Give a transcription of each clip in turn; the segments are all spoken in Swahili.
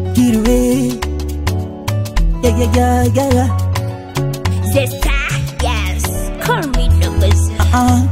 Get away. Yeah, yeah, yeah, yeah, yeah. Zesta, yes. Call me numbers. Uh.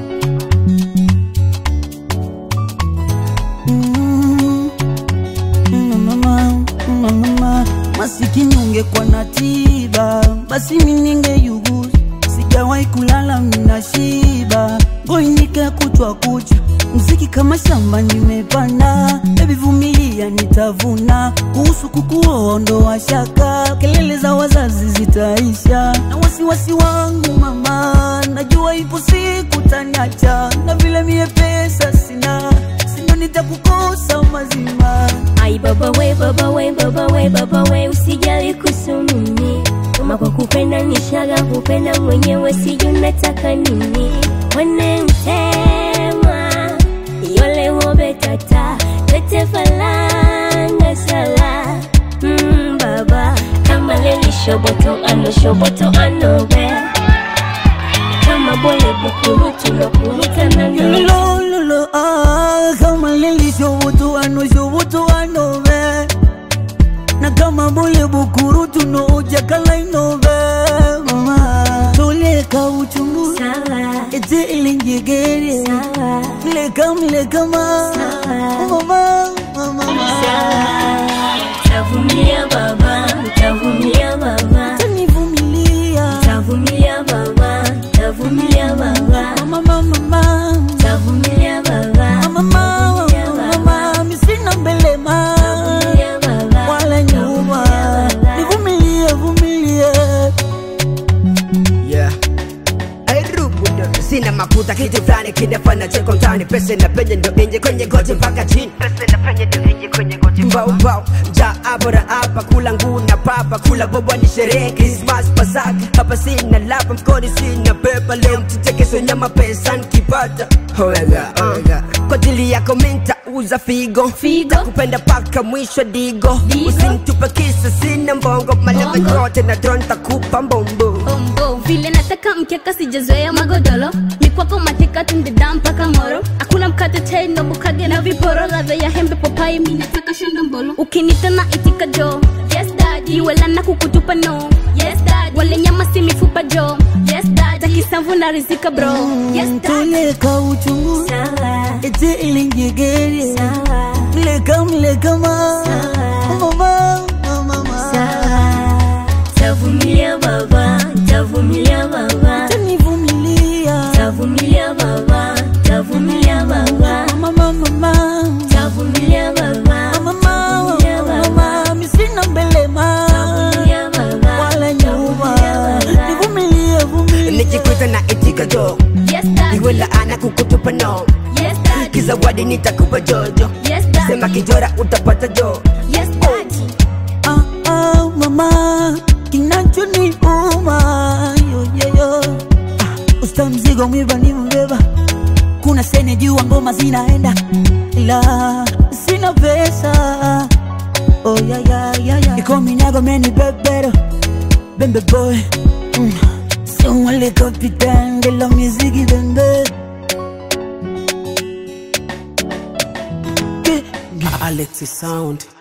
Mm. Mm, mama, mm, mama. Masikini ungekuwa na tiba, basi mi ningeyuguza. Sijawahi kulala mina shiba, ngoinika kutwa kucha, mziki kama shamba nimepanda. Baby vumilia, nitavuna. Kuhusu kukuoa ondoa shaka, kelele za wazazi zitaisha, na wasiwasi wangu mama, najua ipo siku taniacha, na vile mie pesa sina, sindo nitakukosa mazima. Ai baba we baba we baba we baba we usijali kusumuni kama kwa kupenda nishaga kupenda mwenyewe sijui nataka nini wanentema yole wobe tata tete falanga sala mm, baba kama leli shoboto ano shoboto ano be kama bole bukurutu lokuruta nano Lolo, ah, kama lili shobutu ano shobutu ano be na kama bole bukuru tuno ujakala inobe mama toleka uchungu sawa ete ilinjegere sawa mleka mleka ma mama mama Tavumilia baba, tavumilia baba, tanivumilia tavumilia baba, tavumilia baba, mama mama tavumilia baba, mama mama mama misina mbele ma tavumilia baba, wala nyuma nivumilie vumilie Yeah. Hey, rubudo sina mafuta kitu fulani kinafanya cheko mtani pesa na penye ndo inje kwenye goti mpaka chini pesa na penye ndo inje kwenye goti mbao mbao ja abora hapa kula nguu na papa kula bobo ni sherehe Christmas Pasaka hapa sina lapa mkoni sina pepa leo mtichekeso nyama pesa nikipata Omega, omega. Kwa ajili yako minta uza figo Figo. Takupenda paka mwisho digo Digo. Usinitupe kisa sina mbongo malebe Bongo. yote na drone takupa mbombo Bombo vile nataka mkeka sijazoea magodoro mikwako mateka tundeda mpaka moro akula mkate chai na bukage na viporo ladha ya hembe papai mi nataka shanda mbolo ukinita na itika jo yes dad iwela na kukutupa no yes dad wale nyama si mifupa jo yes dad takisamvu na rizika bro yes dad toleka uchungu sawa, ete ilinjegere sawa, mleka mleka ma mama mama sawa. Tavumilia baba, tavumilia baba, tanivumilia tavumilia baba, tavumilia baba, mama mama tavumilia baba, mama tavumilia baba, mama misina mbele ma tavumilia baba, wala nyuma tavumilia baba. nivumilie vumilie nikikuta na itika jo yes dad iwe laana kukutupa no yes dad kizawadi nitakupa jojo yes dad sema kijora utapata jo yes dad ah, ah, mama kinachoniuma yoyoyo ah, usta mzigo mwiba ni mbeba kuna sene jua ngoma zinaenda ila sina pesa oh, yeah, yeah, yeah, yeah. ikominyago meni bebero bembe boy mm. Somale capitaine de la musique bembe Alexi Sound